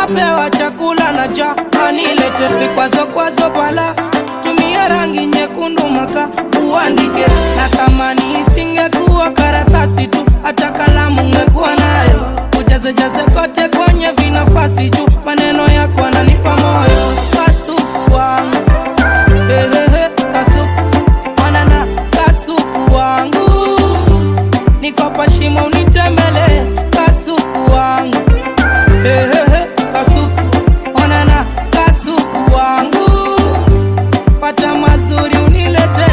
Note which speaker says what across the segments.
Speaker 1: napewa chakula na ja anilete vikwazo kwazo pala tumia rangi nyekundu maka uandike na tamani isingekuwa karatasi tu hata kalamu ngekuwa nayo ujazejaze kote kwenye vinafasi juu maneno yako ananipa moyo kasuku wangu Ehehe, kasuku wanana kasuku wangu nikopa shimo unitembele kasuku wangu Ehehe, kasuku onana kasuku wangu pata mazuri unilete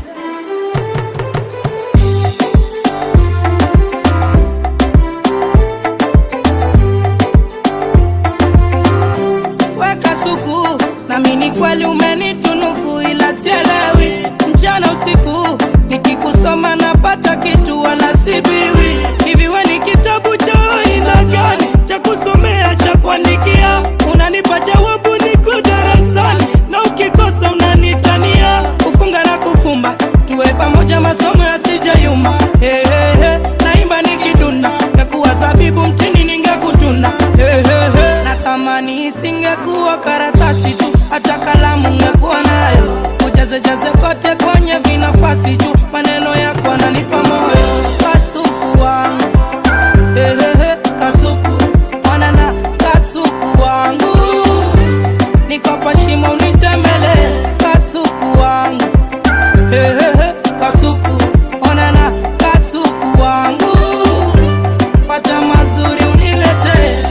Speaker 1: weka suku nami ni kweli umenitunuku ila sielewi mchana usiku nikikusoma napata kitu wala sibiwi hivi we ni kitabu cha aina gani cha kusomea cha kuandikia unanipa jawabu niko darasani na ukikosa unanitania kufunga na kufumba tuwe pamoja masomo yasijayuma hey, hey, hey. naimba nikidunda ngekuwa zabibu mtini ningekutuna hey, hey, hey. natamani isingekuwa karatasi tu hata kalamu ngekuwa nayo ujazejaze kote kwenye vinafasi juu maneno yako ananipa moyo kasuku wangu Ehehe, kasuku onana kasuku wangu nikopa shimo unitembele kasuku wangu Ehehe, kasuku onana kasuku wangu pata mazuri unilete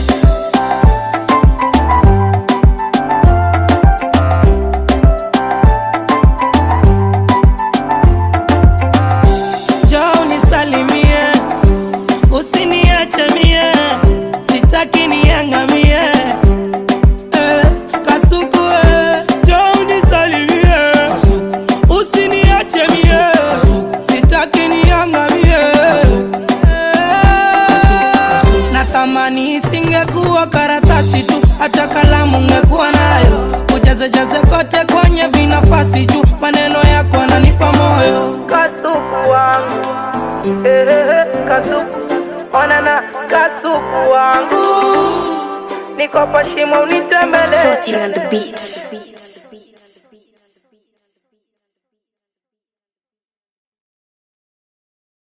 Speaker 1: njoo nisalimie usiniache mie sitaki niangamie eh, kasuku eh, njoo unisalimie usiniache mie sitaki niangamie Eh, natamani isingekuwa karatasi tu hata kalamu ngekuwa nayo ujazejaze kote kwenye vinafasi juu maneno yako ananipa moyo kasuku wangu Ehehe, kasuku onana kasuku wangu nikopa shimo unitembele
Speaker 2: Floating on the beat.